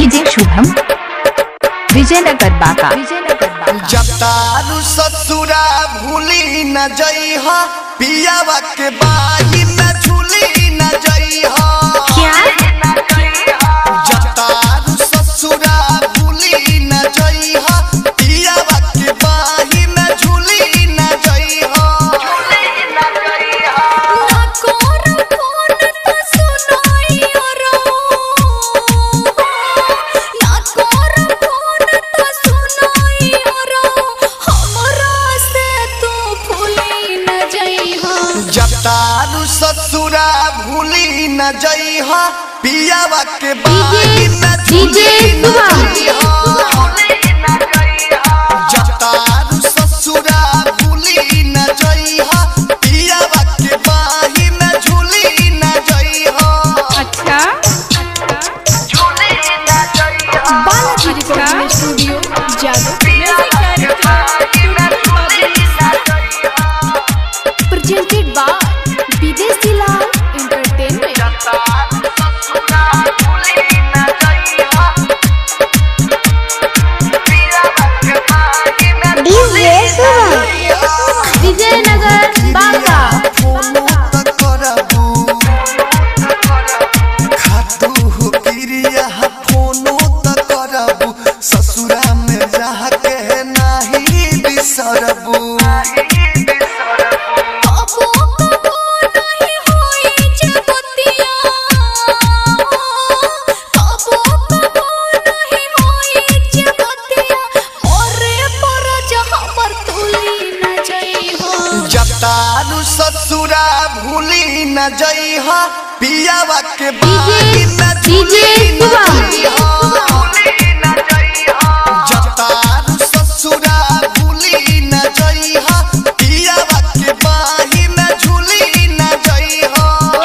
DJ Shubham Vijayanagar बाका विजयनगर बाका जतारू ससुरा भूली न जइह पियावा के बाही में झूली न जइह जतारू ससुरा भूली न जइह पियावा के बाही में झूली न जइह जतारू ससुरा भूली न जइह पियावा के बाही में झूली न जइह जतारू ससुरा भूली न जइह पियावा के बाही में झूली न जइह अच्छा Balaji recording studio Jadav presented by विदेशी लाल एंटरटेनमेंट विजयनगर बांका फोनो त करबू खातू हो क्रिया फोनो त करबू ससुरा में रह के नाही बिसरबू कबो कबो नहीं होई जगतिया कबो कबो नहीं होई जगतिया मोरे पर जहां पर तुली न जई हो जतारू ससुरा भूली न जइह पियावा के बाही में डीजे झूली न शुभम। जइह जतारू ससुरा भूली न जइह पियावा के बाही में झूली न जइह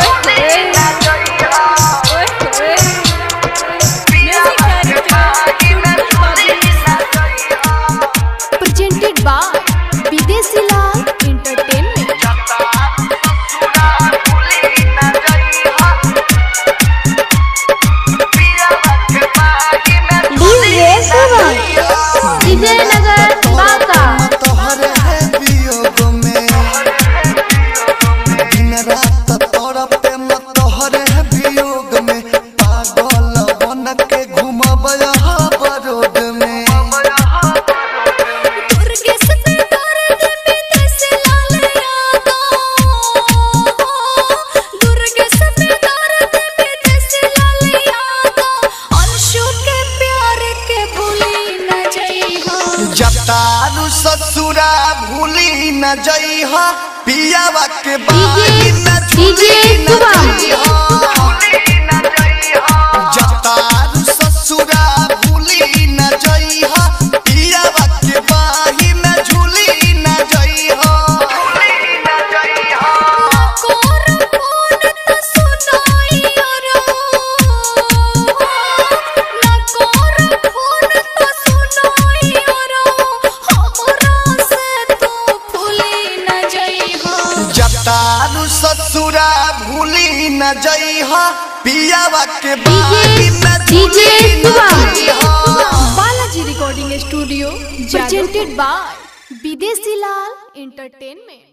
presented by विदेशी लाल एंटरटेनमेंट विजयनगर बांका तोहरे है वियोग में दिन रात तड़पे म तोहरे है वियोग में पागल बन के घूमब यहाँ बरोड में दुर्गे से दर्द विदेश लाल यादो दुर्गे से दर्द विदेश लाल यादो अंशु के प्यार के भूली न जई हो जतारू ससुरा भूली न जइह पियावा के बाही में डीजे झूली न शुभम। जइह जतारू ससुरा भूली न जइह पियावा के बाही में झूली न जइह कोर फोन त सुनाई रो ना कोर फोन त सुनाई रो हमरा से तू भूली न जई हो जतारू ससुरा भूली न जइह पियावा के बाही में डीजे झूली न शुभम। जइह Balaji recording studio presented by Videshi Lal entertainment